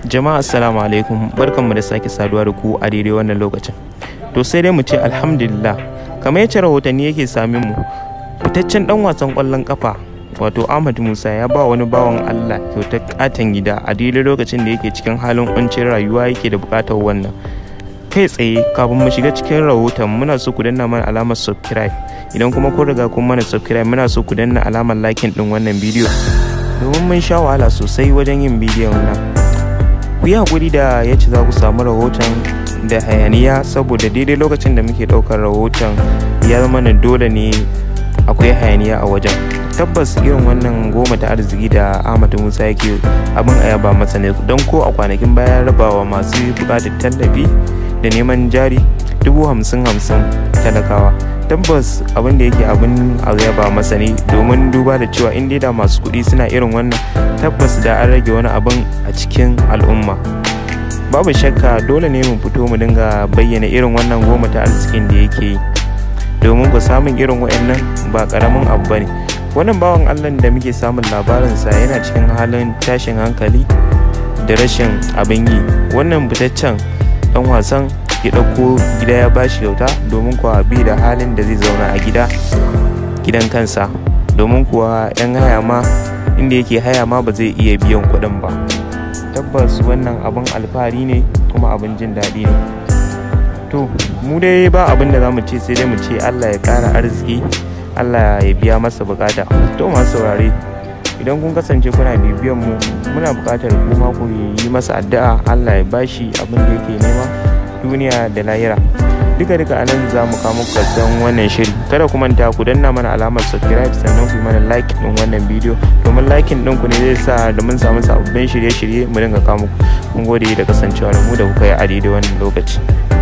Jama'a assalamu alaikum barkanmu da sake saduwa da ku a daidai wannan lokacin. To sai dai mu ce alhamdulillah kamar yace rahotanni yake sami mu fitaccen dan wasan kwallon kafa wato Ahmad Musa ya ba wani bawan Allah kyautar katon gida a daidai lokacin da yake cikin halin kuncin rayuwa yake da bukatar wannan. Kai tsaye kafin mu shiga cikin rahoton muna so ku danna mana alamar subscribe idan kuma kun riga kun mana subscribe muna so ku danna alamar likin din wannan bidiyo domin mun sha wahala sosai wajen yin bidiyon nan. ku yi haƙuri da ya ce za ku samu rahoton da hayaniya saboda daidai lokacin da muke ɗaukar rahoton ya zama na dole ne akwai hayaniya a wajen tabbas irin wannan goma ta arziki da ahmad musa yake abin a yaba masa ne don ko a kwanakin baya rabawa masu buƙatar tallafi da neman jari dubu hamsin hamsin talakawa tabbas abin da yake abin a yaba masa ne domin duba da cewa in da masu kuɗi suna irin wannan tabbas da an rage wani abin a cikin al'umma babu shakka dole ne mu fito mu dinga bayyana irin wannan goma ta arzikin da yake yi domin ku samun irin waɗannan ba ƙaramin abu ba ne wannan bawan allah da muke samun labarinsa yana cikin halin tashin hankali da rashin abin yi wannan fitaccen ɗan wasan ya ɗauko gida ya bashi kyauta domin kuwa bi da halin da zai zauna a gida gidan kansa domin kuwa 'yan haya ma inda yake haya ma ba zai iya biyan kuɗin ba tabbas wannan abin alfahari ne kuma abin jin daɗi ne to mu dai ba abin da za mu ce sai dai mu ce allah ya ƙara arziki allah ya biya masa bukata to masu saurare idan kun kasance kuna bibiyan mu muna buƙatar kuma ku yi masa addu'a allah ya bashi abin da yake nema duniya da lahira duka duka anan za mu kawo muku wannan shiri kada ku manta ku danna mana alamar subscribe sannan ku yi mana like din wannan bidiyo domin likin din ku ne zai sa da mun samu sababbin shirye-shirye mu dinga kawo muku mun gode da kasancewa da mu da kuka yi a daidai wannan lokaci